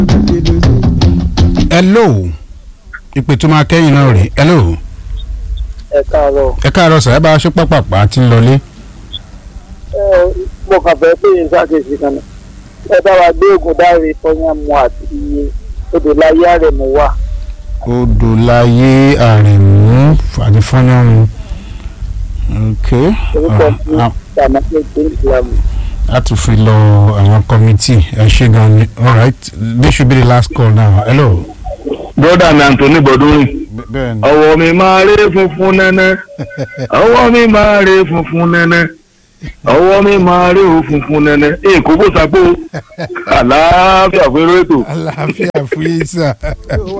hello ìpè tó máa kẹ́yìn náà rè hello ẹ káàárọ̀ ẹ káàárọ̀ sà ẹ bá aṣọ pápápá tí ń lọlé. ẹ mo kàn fẹ́ pé yín ṣàkíyèsí kan náà ẹ bá wa gbé ògùn dáre fọyánmu àti odò láyé àrẹ̀mú wà odò láyé àrèmú àdìfọ́nàmù ok orúkọ ah, fún ah, ìdàmọ́tò ìpínlẹ̀ ìsìlámù. a tún fi lọ àwọn kọ́mítì ẹ ṣe gan ni alright this should be the last call now hello. broda mi Anthony Bọ̀dúnrìn bẹ́ẹ̀ ni ọwọ́ mi máa rí funfun nẹ́nẹ́ ọwọ́ mi máa rí funfun nẹ́nẹ́ ọwọ́ mi máa rí o funfun nẹ́nẹ́ èkó bó sapó àlàáfíà fẹ́rẹ́ ètò. àlàáfíà fún yín sà.